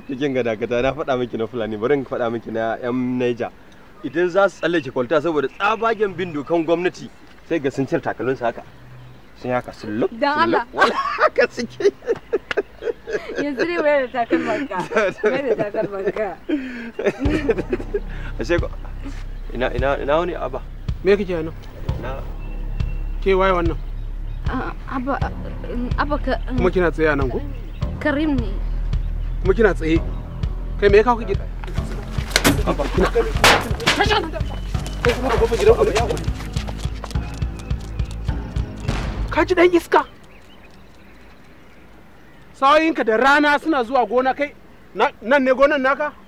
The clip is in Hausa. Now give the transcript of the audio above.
cikin ga dakata na faɗa miki na fulani bari in faɗa miki na yan Niger idan za su tsallake kwalta saboda tsabagen bin dokan gwamnati sai ga sun cire takalminsu haka sun haka sun luk Dan Allah. wala haka suke yanzu dai wayar da takalmanka wayar da takalmanka ashe ko ina ina ina wani aba me kake nan na ke waye wannan Ah, abba abba ka kuma kina tsaye a nan ko karim ne kuma kina tsaye kai me ya kawo ka gida ka ji dan iska sauyinka da rana suna zuwa gona kai na- nan ne gonan naka